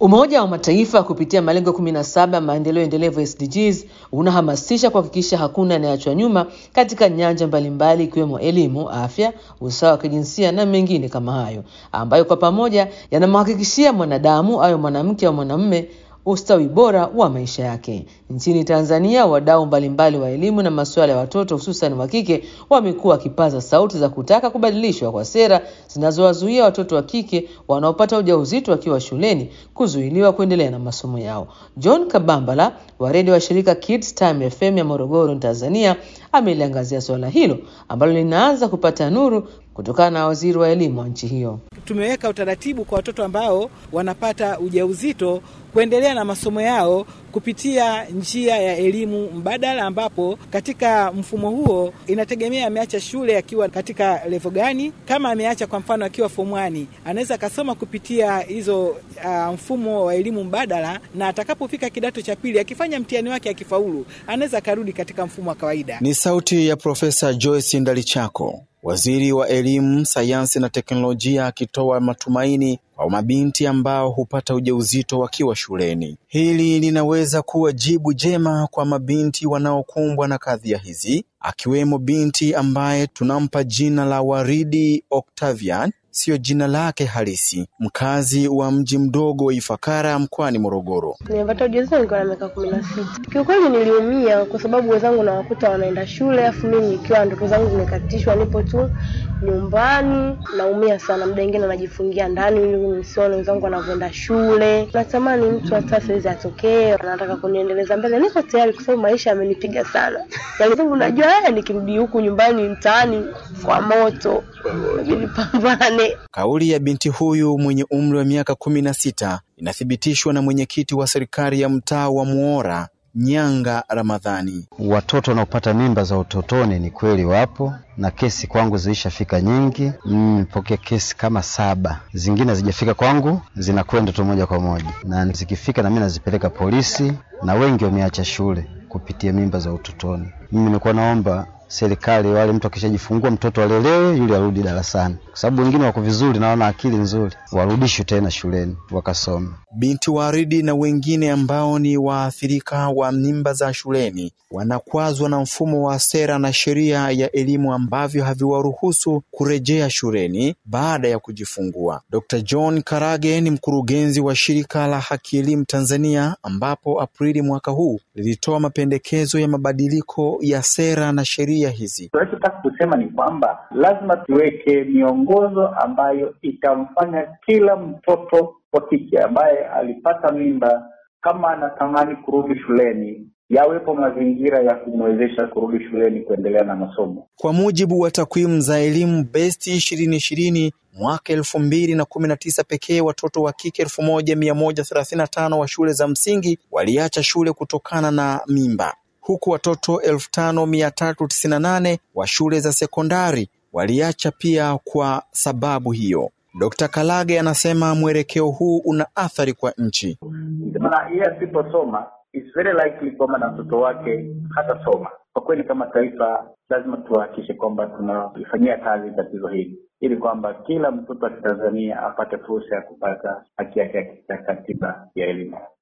Umoja wa Mataifa kupitia malengo 17 ya maendeleo endelevu SDGs unahamasisha kuhakikisha hakuna anayeachwa nyuma katika nyanja mbalimbali ikiwemo elimu, afya, usawa wa kijinsia na mengine kama hayo, ambayo kwa pamoja yanamhakikishia mwanadamu awe mwanamke au mwanamume ustawi bora wa maisha yake. Nchini Tanzania, wadau mbalimbali wa elimu na masuala ya watoto hususan wa kike wamekuwa wakipaza sauti za kutaka kubadilishwa kwa sera zinazowazuia watoto wa kike wanaopata ujauzito wakiwa shuleni kuzuiliwa kuendelea na masomo yao. John Kabambala wa redio wa shirika Kids Time FM ya Morogoro, Tanzania, ameliangazia suala hilo ambalo linaanza kupata nuru kutokana na waziri wa elimu wa nchi hiyo. Tumeweka utaratibu kwa watoto ambao wanapata ujauzito kuendelea na masomo yao kupitia njia ya elimu mbadala, ambapo katika mfumo huo inategemea ameacha shule akiwa katika levo gani. Kama ameacha kwa mfano akiwa form 1 anaweza akasoma kupitia hizo uh, mfumo wa elimu mbadala, na atakapofika kidato cha pili akifanya mtihani wake akifaulu, anaweza akarudi katika mfumo wa kawaida. Ni sauti ya Profesa Joyce Ndalichako, waziri wa elimu, sayansi na teknolojia, akitoa matumaini kwa mabinti ambao hupata ujauzito wakiwa shuleni. Hili linaweza kuwa jibu jema kwa mabinti wanaokumbwa na kadhia hizi, akiwemo binti ambaye tunampa jina la Waridi Octavian, siyo jina lake halisi, mkazi wa mji mdogo wa Ifakara mkoani Morogoro. Nimepata ujauzito nikiwa na miaka kumi na sita. Kiukweli niliumia kwa sababu wenzangu nawakuta wanaenda shule, afu mimi nikiwa ndoto zangu zimekatishwa, nipo tu nyumbani. Naumia sana, muda mwingine najifungia ndani ili nisione wenzangu wanavyoenda shule. Natamani mtu hata saizi atokee, anataka kuniendeleza mbele, niko tayari kwa sababu maisha yamenipiga sana. Yaani sababu najua haya, nikirudi huku nyumbani mtaani kwa moto, inabidi pambane. Kauli ya binti huyu mwenye umri wa miaka kumi na sita inathibitishwa na mwenyekiti wa serikali ya mtaa wa Muora Nyanga Ramadhani. Watoto wanaopata mimba za utotoni ni kweli wapo, na kesi kwangu zilishafika nyingi. Nimepokea kesi kama saba, zingine hazijafika kwangu, zinakwenda tu moja kwa moja, na zikifika na mimi nazipeleka polisi, na wengi wameacha shule kupitia mimba za utotoni. Mimi nilikuwa naomba serikali wale, mtu akishajifungua mtoto alelewe, yule arudi darasani, kwa sababu wengine wako vizuri na wana akili nzuri, warudishwe tena shuleni wakasome. Binti Waridi na wengine ambao ni waathirika wa mimba za shuleni wanakwazwa na mfumo wa sera na sheria ya elimu ambavyo haviwaruhusu kurejea shuleni baada ya kujifungua. Dr. John Karage ni mkurugenzi wa shirika la Haki Elimu Tanzania, ambapo Aprili mwaka huu lilitoa mapendekezo ya mabadiliko ya sera na sheria hizi. Tunachotaka kusema ni kwamba lazima tuweke miongozo ambayo itamfanya kila mtoto wa kike ambaye alipata mimba, kama anatamani kurudi shuleni, yawepo mazingira ya kumwezesha kurudi shuleni kuendelea na masomo. Kwa mujibu wa takwimu za elimu best ishirini ishirini mwaka elfu mbili na kumi na tisa pekee watoto wa kike elfu moja mia moja thelathini na tano wa shule za msingi waliacha shule kutokana na mimba huku watoto elfu tano mia tatu tisini na nane wa shule za sekondari waliacha pia kwa sababu hiyo. Dkt. Kalage anasema mwelekeo huu una athari kwa nchi. Maana yeye asiposoma it's very likely kwamba na mtoto wake hatasoma. Kwa kweli, kama taifa lazima tuhakikishe kwamba tunalifanyia kazi tatizo hili ili kwamba kila mtoto wa Kitanzania apate fursa ya kupata haki yake ya katiba ya elimu.